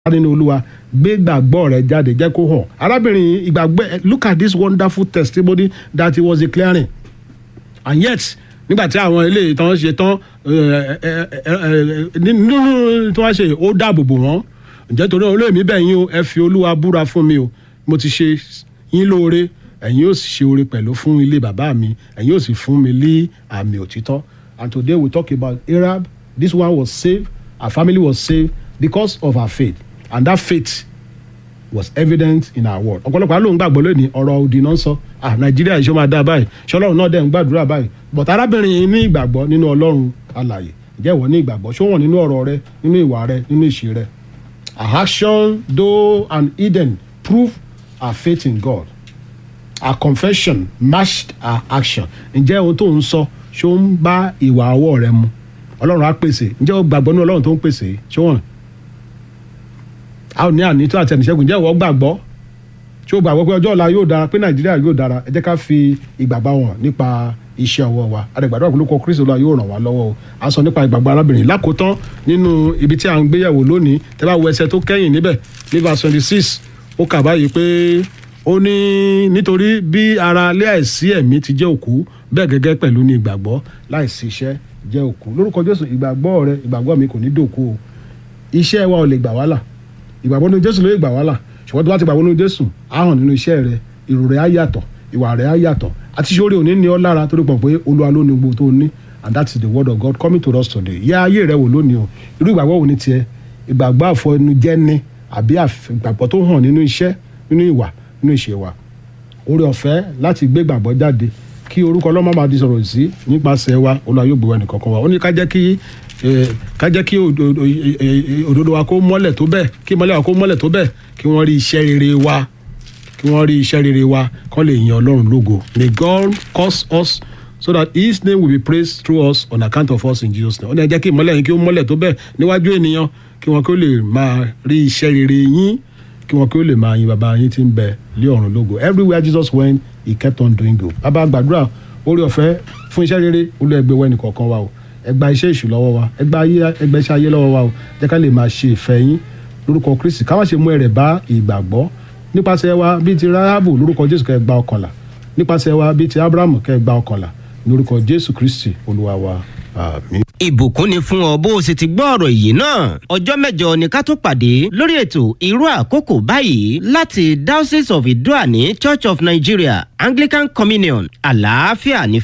nínú olúwa gbé gbàgbọ́ rẹ jáde jẹ́ kó hàn arábìnrin ìgbàgbọ́ ẹ look at this wonderful testimony that he was declaring and yet nígbà tí àwọn eléyìí tán ṣe tán nínú tí wọ́n ṣe ó dáàbò bò wọ́n ǹjẹ́ torí olóòmí bẹ́ẹ̀ yín o ẹ fi olúwa búra fún mi o mo ti ṣe yín lóore ẹ̀yin yóò sì ṣe oore pẹ̀lú fún ilé bàbá mi ẹ̀yin yóò sì fún mi lé àmì òtítọ́ and today we talk about Arab this one was saved her family was saved because of her faith and that faith was evident in her word ọ̀pọ̀lọpọ̀ àlóhùn gbàgbọ́ lónìí ọ̀rọ̀ òdì náà ń sọ ah nàìjíríà ìṣó máa dáa báyìí ṣọlọ́run náà dẹ̀ ń gbàdúrà báyìí but arábìnrin yìí ní ìgbàgbọ́ nínú ọlọ́run alààyè ǹjẹ́ ìwọ ní ìgbàgbọ́ ṣó wọ̀n nínú ọ̀rọ̀ rẹ nínú ìwà rẹ nínú ìṣe rẹ her action though and hidden prove her faith in God her confession matched her action ǹjẹ́ ohun tó ń sọ ṣó ń bá ìwà ọwọ́ rẹ mu ọlọ́run á pèsè ǹjẹ́ o gbàgbọ́ nínú ọlọ́run tó ń pèsè ṣó wọ̀n a ò ní àní tó àtẹnìṣẹ́gun ǹjẹ́ ìwọ gbàgbọ́ tí o gbàgbọ́ pé ọjọ́ ọ̀la yóò dára pé nàìjíríà yóò dára ẹ jẹ́ ká fi ìgbàgbọ́ wọn nípa iṣẹ́ ọwọ́ wa àdàgbàdo àpolókọ kristu ọlá yóò ràn wá lọ́wọ́ o a sọ nípa ìgbàgbọ́ arábìnrin lákòótán nínú ibi tí a ń gbéyẹ̀wò lónìí tẹ́ bá wo ẹsẹ̀ tó kẹ́yìn níbẹ̀ ní verse twenty six ó kà báyìí pé ó ní nítorí bí ara láìsí ẹ̀mí ti jẹ́ òkú bẹ́ẹ̀ gẹ́gẹ́ pẹ̀lú ní ìgbàgbọ́ láìsí iṣẹ́ jẹ́ òkú lórúkọ jésù ìgbàgbọ́ rẹ ìgbàgbọ́ mi kò ní dòkú o iṣẹ́ wa ò lè gbà wá là ìgbàgbọ́ nínú jésù ló lè gbà wá là ṣùgbọ́n tó bá ti gbàgbọ́ nínú jésù á hàn nínú iṣẹ́ rẹ èrò rẹ á yàtọ̀ ìwà rẹ á yàtọ̀ àti ṣé orí òní ní ọ lára torí pọ̀ pé olúwa ló ní gbogbo tó ní and that is the word of God coming to us today yẹ ayé rẹ wò lónìí o irú ìgbàgbọ́ wo ni tiẹ̀ ìgbàgbọ́ àfọnujẹ́ ni àbí ìgbàgbọ́ tó hàn nínú iṣẹ́ nínú ìwà nínú ìṣe wa oore ọ̀fẹ́ láti gbé ìgbàgbọ́ jáde kí orúkọ ọlọ́mọ máa di sọ̀rọ̀ sí nípasẹ̀ wa olúwa yóò gbé wa nìkan kan wa ó ní ká jẹ́ kí ká jẹ́ kí òdodo wa kó mọ́lẹ̀ tó bẹ́ẹ̀ kí mọ́lẹ̀ wa kó mọ́lẹ̀ tó bẹ́ẹ̀ kí wọ́n rí iṣẹ́ rere wa kí wọ́n rí iṣẹ́ rere wa kán lè yan ọlọ́run lógo may God cause us so that his name will be praised through us on account of us in Jesus name ó ní ẹ jẹ́ kí ìmọ́lẹ̀ yín kí ó mọ́lẹ̀ tó bẹ́ẹ̀ níwájú ènìyàn kí wọ́n kí ó lè máa rí iṣẹ́ rere yín kí wọ́n kí ó lè máa yin bàbá yín tí ń bẹ lé ọ̀run lógo everywhere Jesus went he kept on doing good bàbá gbàdúrà orí ọ̀fẹ́ fún iṣẹ́ rere olú ẹgbẹ́ wẹ́nì kọ̀ọ̀kan wa o ẹgbà iṣẹ́ ìṣù lọ́wọ́ wa ẹgbà ẹgbẹ́ iṣẹ́ ayé lọ́wọ́ wa o jẹ́ ká lè máa ṣe ìfẹ́ yín lórúkọ Kristi ká má ṣe mú ẹrẹ̀ bá ìgbàgbọ́ nípasẹ̀ wa bíi ti Ráhábù lórúkọ Jésù kẹ́ gba ọkànlá nípasẹ̀ wa bíi ti Ábúráhámù kẹ́ gba ọkànlá lórúkọ Jésù Kristi Olúwa wa àmín. ìbùkún ni fún ọ bó o sì ti gbọ́ ọ̀rọ̀ yìí náà ọjọ́ mẹ́jọ ni ká tó pàdé lórí ètò irú àkókò báyìí láti Diocese of Idoani Church of Nigeria Anglican Communion àlàáfíà ní